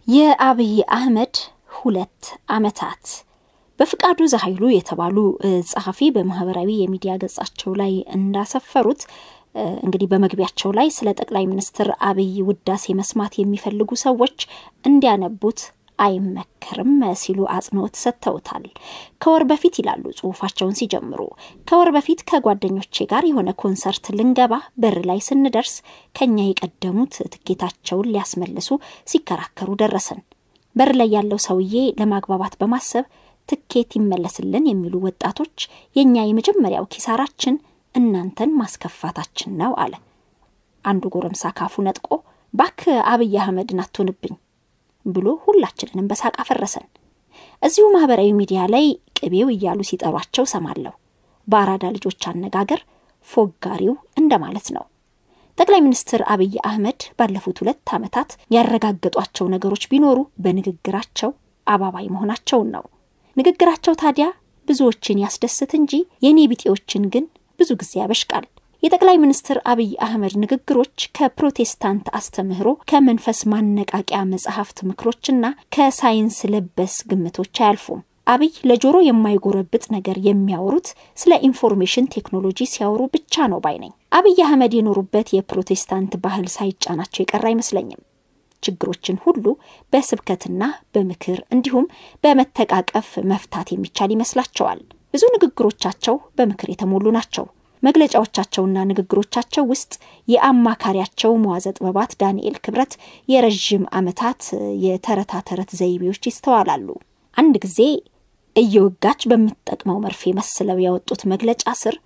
የአብይ አህመድ ሁለት ዓመታት በፍቃዱ ዘኃይሉ የተባሉ ጸሐፊ በማህበራዊ የሚዲያ ገጻቸው ላይ እንዳሰፈሩት እንግዲህ በመግቢያቸው ላይ ስለ ጠቅላይ ሚኒስትር አብይ ውዳሴ መስማት የሚፈልጉ ሰዎች እንዲያነቡት አይመከርም ሲሉ አጽንኦት ሰጥተውታል። ከወር በፊት ይላሉ ጽሁፋቸውን ሲጀምሩ፣ ከወር በፊት ከጓደኞቼ ጋር የሆነ ኮንሰርት ልንገባ በር ላይ ስንደርስ ከኛ የቀደሙት ትኬታቸውን ሊያስመልሱ ሲከራከሩ ደረሰን። በር ላይ ያለው ሰውዬ ለማግባባት በማሰብ ትኬት ይመለስልን የሚሉ ወጣቶች የእኛ የመጀመሪያው ኪሳራችን እናንተን ማስከፋታችን ነው አለ። አንዱ ጎረምሳ ካፉ ነጥቆ ባክ አብይ አህመድን አትሆንብኝ ብሎ ሁላችንንም በሳቅ አፈረሰን። እዚሁ ማህበራዊ ሚዲያ ላይ ቅቤው እያሉ ሲጠሯቸው ሰማለሁ። በአራዳ ልጆች አነጋገር ፎጋሪው እንደማለት ነው። ጠቅላይ ሚኒስትር አብይ አህመድ ባለፉት ሁለት ዓመታት ያረጋገጧቸው ነገሮች ቢኖሩ በንግግራቸው አባባይ መሆናቸውን ነው። ንግግራቸው ታዲያ ብዙዎችን ያስደስት እንጂ የኔ ቢጤዎችን ግን ብዙ ጊዜ ያበሽቃል። የጠቅላይ ሚኒስትር አብይ አህመድ ንግግሮች ከፕሮቴስታንት አስተምህሮ፣ ከመንፈስ ማነቃቂያ መጽሐፍት ምክሮችና ከሳይንስ ለበስ ግምቶች አያልፉም። አብይ ለጆሮ የማይጎረብጥ ነገር የሚያወሩት ስለ ኢንፎርሜሽን ቴክኖሎጂ ሲያወሩ ብቻ ነው ባይ ነኝ። አብይ አህመድ የኖሩበት የፕሮቴስታንት ባህል ሳይጫናቸው የቀረ አይመስለኝም። ችግሮችን ሁሉ በስብከትና በምክር እንዲሁም በመተቃቀፍ መፍታት የሚቻል ይመስላቸዋል። ብዙ ንግግሮቻቸው በምክር የተሞሉ ናቸው። መግለጫዎቻቸውና ንግግሮቻቸው ውስጥ የአማካሪያቸው መዋዘ ጥበባት ዳንኤል ክብረት የረዥም ዓመታት የተረታ ተረት ዘይቤዎች ይስተዋላሉ። አንድ ጊዜ እየወጋች በምትጠቅመው መርፌ መስለው ያወጡት መግለጫ ስር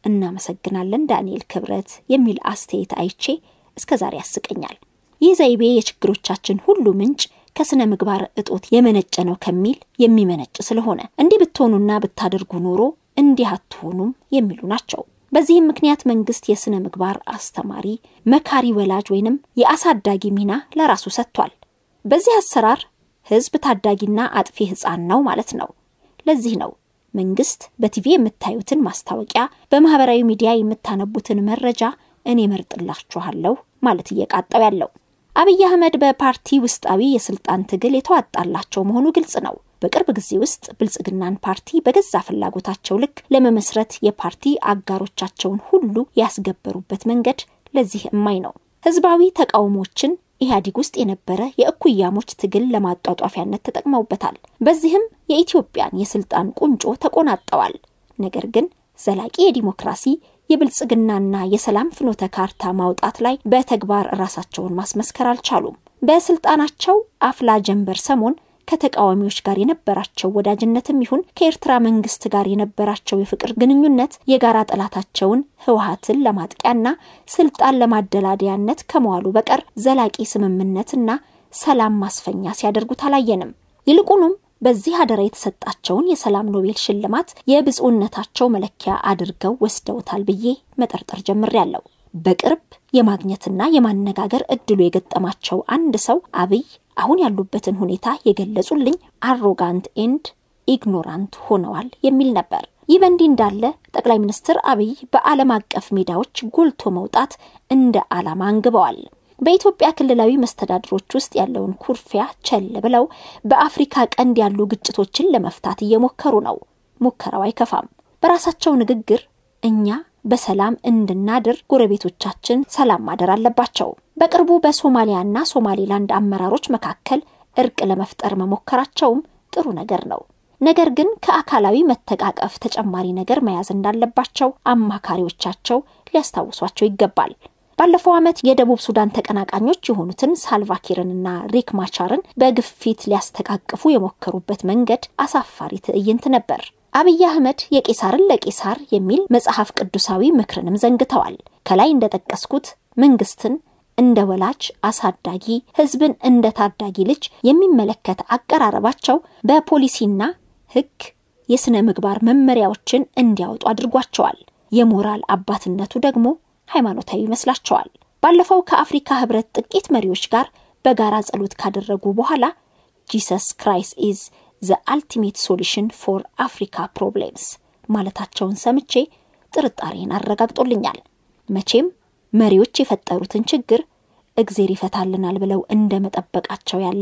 እናመሰግናለን ዳንኤል ክብረት የሚል አስተያየት አይቼ እስከ ዛሬ ያስቀኛል። ይህ ዘይቤ የችግሮቻችን ሁሉ ምንጭ ከስነ ምግባር እጦት የመነጨ ነው ከሚል የሚመነጭ ስለሆነ እንዲህ ብትሆኑና ብታደርጉ ኖሮ እንዲህ አትሆኑም የሚሉ ናቸው። በዚህም ምክንያት መንግስት የስነ ምግባር አስተማሪ፣ መካሪ ወላጅ ወይንም የአሳዳጊ ሚና ለራሱ ሰጥቷል። በዚህ አሰራር ህዝብ ታዳጊና አጥፊ ህፃን ነው ማለት ነው። ለዚህ ነው መንግስት በቲቪ የምታዩትን ማስታወቂያ፣ በማህበራዊ ሚዲያ የምታነቡትን መረጃ እኔ መርጥላችኋለሁ ማለት እየቃጠው ያለው። አብይ አህመድ በፓርቲ ውስጣዊ የስልጣን ትግል የተዋጣላቸው መሆኑ ግልጽ ነው። በቅርብ ጊዜ ውስጥ ብልጽግናን ፓርቲ በገዛ ፍላጎታቸው ልክ ለመመስረት የፓርቲ አጋሮቻቸውን ሁሉ ያስገበሩበት መንገድ ለዚህ እማኝ ነው። ህዝባዊ ተቃውሞችን ኢህአዴግ ውስጥ የነበረ የእኩያሞች ትግል ለማጧጧፊያነት ተጠቅመውበታል። በዚህም የኢትዮጵያን የስልጣን ቁንጮ ተቆናጠዋል። ነገር ግን ዘላቂ የዲሞክራሲ የብልጽግናና የሰላም ፍኖተ ካርታ ማውጣት ላይ በተግባር ራሳቸውን ማስመስከር አልቻሉም። በስልጣናቸው አፍላ ጀንበር ሰሞን ከተቃዋሚዎች ጋር የነበራቸው ወዳጅነትም ይሁን ከኤርትራ መንግስት ጋር የነበራቸው የፍቅር ግንኙነት የጋራ ጠላታቸውን ህወሀትን ለማጥቂያና ስልጣን ለማደላደያነት ከመዋሉ በቀር ዘላቂ ስምምነትና ሰላም ማስፈኛ ሲያደርጉት አላየንም። ይልቁንም በዚህ አደራ የተሰጣቸውን የሰላም ኖቤል ሽልማት የብፁዕነታቸው መለኪያ አድርገው ወስደውታል ብዬ መጠርጠር ጀምሬያለሁ። በቅርብ የማግኘትና የማነጋገር እድሉ የገጠማቸው አንድ ሰው አብይ አሁን ያሉበትን ሁኔታ የገለጹልኝ አሮጋንት ኤንድ ኢግኖራንት ሆነዋል የሚል ነበር። ይህ በእንዲህ እንዳለ ጠቅላይ ሚኒስትር አብይ በዓለም አቀፍ ሜዳዎች ጎልቶ መውጣት እንደ ዓላማ አንግበዋል። በኢትዮጵያ ክልላዊ መስተዳድሮች ውስጥ ያለውን ኩርፊያ ቸል ብለው በአፍሪካ ቀንድ ያሉ ግጭቶችን ለመፍታት እየሞከሩ ነው። ሙከራው አይከፋም። በራሳቸው ንግግር እኛ በሰላም እንድናድር ጎረቤቶቻችን ሰላም ማደር አለባቸው። በቅርቡ በሶማሊያና ሶማሌላንድ አመራሮች መካከል እርቅ ለመፍጠር መሞከራቸውም ጥሩ ነገር ነው። ነገር ግን ከአካላዊ መተቃቀፍ ተጨማሪ ነገር መያዝ እንዳለባቸው አማካሪዎቻቸው ሊያስታውሷቸው ይገባል። ባለፈው ዓመት የደቡብ ሱዳን ተቀናቃኞች የሆኑትን ሳልቫኪርንና ሪክ ማቻርን በግፊት ሊያስተቃቅፉ የሞከሩበት መንገድ አሳፋሪ ትዕይንት ነበር። አብይ አህመድ የቄሳርን ለቄሳር የሚል መጽሐፍ ቅዱሳዊ ምክርንም ዘንግተዋል። ከላይ እንደጠቀስኩት መንግስትን እንደ ወላጅ አሳዳጊ፣ ህዝብን እንደ ታዳጊ ልጅ የሚመለከት አቀራረባቸው በፖሊሲና ህግ የስነ ምግባር መመሪያዎችን እንዲያወጡ አድርጓቸዋል። የሞራል አባትነቱ ደግሞ ሃይማኖታዊ ይመስላቸዋል። ባለፈው ከአፍሪካ ህብረት ጥቂት መሪዎች ጋር በጋራ ጸሎት ካደረጉ በኋላ ጂሰስ ክራይስት ኢዝ ዘ አልቲሜት ሶሉሽን ፎር አፍሪካ ፕሮብሌምስ ማለታቸውን ሰምቼ ጥርጣሬን አረጋግጦልኛል። መቼም መሪዎች የፈጠሩትን ችግር እግዜር ይፈታልናል ብለው እንደ መጠበቃቸው ያለ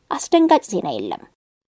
አስደንጋጭ ዜና የለም።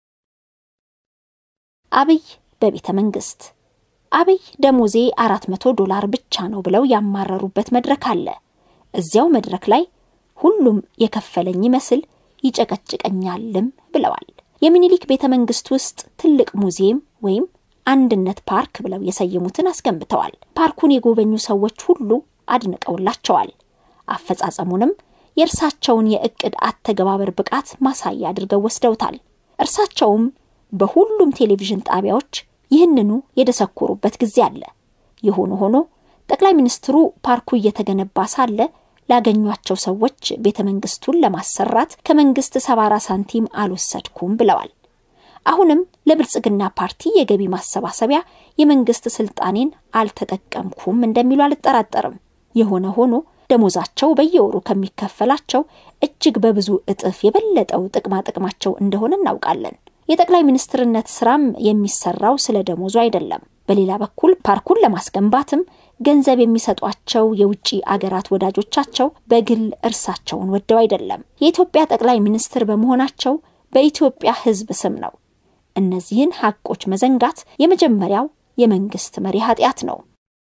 አብይ በቤተ መንግስት አብይ ደሞዜ አራት መቶ ዶላር ብቻ ነው ብለው ያማረሩበት መድረክ አለ። እዚያው መድረክ ላይ ሁሉም የከፈለኝ ይመስል ይጨቀጭቀኛልም ብለዋል። የሚኒሊክ ቤተ መንግስት ውስጥ ትልቅ ሙዚየም ወይም አንድነት ፓርክ ብለው የሰየሙትን አስገንብተዋል። ፓርኩን የጎበኙ ሰዎች ሁሉ አድንቀውላቸዋል። አፈጻጸሙንም የእርሳቸውን የእቅድ አተገባበር ብቃት ማሳያ አድርገው ወስደውታል። እርሳቸውም በሁሉም ቴሌቪዥን ጣቢያዎች ይህንኑ የደሰኮሩበት ጊዜ አለ። የሆነ ሆኖ ጠቅላይ ሚኒስትሩ ፓርኩ እየተገነባ ሳለ ላገኟቸው ሰዎች ቤተ መንግስቱን ለማሰራት ከመንግስት ሰባራ ሳንቲም አልወሰድኩም ብለዋል። አሁንም ለብልጽግና ፓርቲ የገቢ ማሰባሰቢያ የመንግስት ስልጣኔን አልተጠቀምኩም እንደሚሉ አልጠራጠርም። የሆነ ሆኖ ደሞዛቸው በየወሩ ከሚከፈላቸው እጅግ በብዙ እጥፍ የበለጠው ጥቅማ ጥቅማቸው እንደሆነ እናውቃለን። የጠቅላይ ሚኒስትርነት ስራም የሚሰራው ስለ ደሞዙ አይደለም። በሌላ በኩል ፓርኩን ለማስገንባትም ገንዘብ የሚሰጧቸው የውጭ አገራት ወዳጆቻቸው በግል እርሳቸውን ወደው አይደለም። የኢትዮጵያ ጠቅላይ ሚኒስትር በመሆናቸው በኢትዮጵያ ሕዝብ ስም ነው። እነዚህን ሀቆች መዘንጋት የመጀመሪያው የመንግስት መሪ ኃጢአት ነው።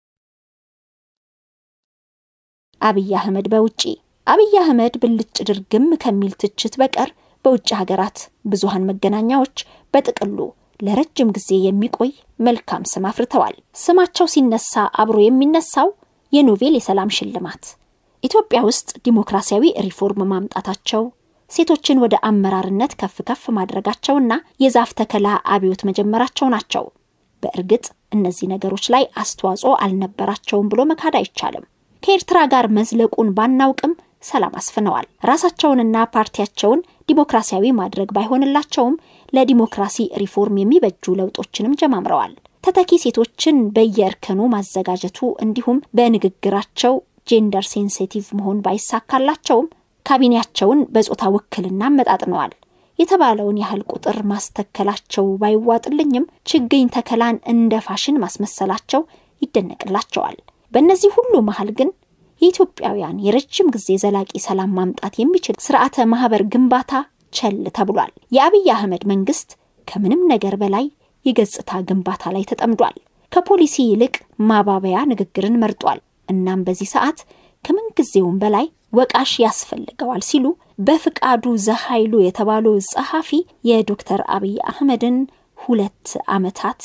አብይ አህመድ በውጪ አብይ አህመድ ብልጭ ድርግም ከሚል ትችት በቀር በውጭ ሀገራት ብዙሃን መገናኛዎች በጥቅሉ ለረጅም ጊዜ የሚቆይ መልካም ስም አፍርተዋል። ስማቸው ሲነሳ አብሮ የሚነሳው የኖቤል የሰላም ሽልማት፣ ኢትዮጵያ ውስጥ ዲሞክራሲያዊ ሪፎርም ማምጣታቸው፣ ሴቶችን ወደ አመራርነት ከፍ ከፍ ማድረጋቸውና የዛፍ ተከላ አብዮት መጀመራቸው ናቸው። በእርግጥ እነዚህ ነገሮች ላይ አስተዋጽኦ አልነበራቸውም ብሎ መካድ አይቻልም። ከኤርትራ ጋር መዝለቁን ባናውቅም ሰላም አስፍነዋል። ራሳቸውንና ፓርቲያቸውን ዲሞክራሲያዊ ማድረግ ባይሆንላቸውም ለዲሞክራሲ ሪፎርም የሚበጁ ለውጦችንም ጀማምረዋል። ተተኪ ሴቶችን በየእርከኑ ማዘጋጀቱ እንዲሁም በንግግራቸው ጄንደር ሴንሲቲቭ መሆን ባይሳካላቸውም ካቢኔያቸውን በጾታ ውክልና አመጣጥነዋል። የተባለውን ያህል ቁጥር ማስተከላቸው ባይዋጥልኝም ችግኝ ተከላን እንደ ፋሽን ማስመሰላቸው ይደነቅላቸዋል። በእነዚህ ሁሉ መሀል ግን የኢትዮጵያውያን የረጅም ጊዜ ዘላቂ ሰላም ማምጣት የሚችል ስርዓተ ማህበር ግንባታ ቸል ተብሏል። የአብይ አህመድ መንግስት ከምንም ነገር በላይ የገጽታ ግንባታ ላይ ተጠምዷል። ከፖሊሲ ይልቅ ማባበያ ንግግርን መርጧል። እናም በዚህ ሰዓት ከምንጊዜውም በላይ ወቃሽ ያስፈልገዋል ሲሉ በፍቃዱ ዘኃይሉ የተባሉ ጸሐፊ የዶክተር አብይ አህመድን ሁለት ዓመታት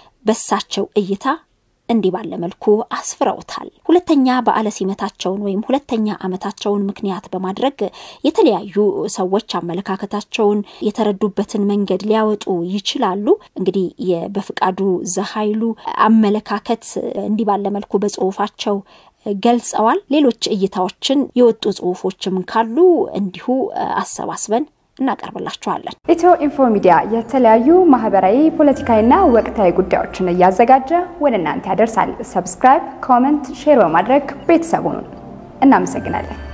በሳቸው እይታ እንዲህ ባለ መልኩ አስፍረውታል። ሁለተኛ በዓለ ሲመታቸውን ወይም ሁለተኛ ዓመታቸውን ምክንያት በማድረግ የተለያዩ ሰዎች አመለካከታቸውን የተረዱበትን መንገድ ሊያወጡ ይችላሉ። እንግዲህ በፍቃዱ ዘኃይሉ አመለካከት እንዲህ ባለ መልኩ በጽሁፋቸው ገልጸዋል። ሌሎች እይታዎችን የወጡ ጽሁፎችም ካሉ እንዲሁ አሰባስበን እናቀርብላችኋለን። ኢትዮ ኢንፎ ሚዲያ የተለያዩ ማህበራዊ፣ ፖለቲካዊና ወቅታዊ ጉዳዮችን እያዘጋጀ ወደ እናንተ ያደርሳል። ሰብስክራይብ፣ ኮመንት፣ ሼር በማድረግ ቤተሰቡን እናመሰግናለን።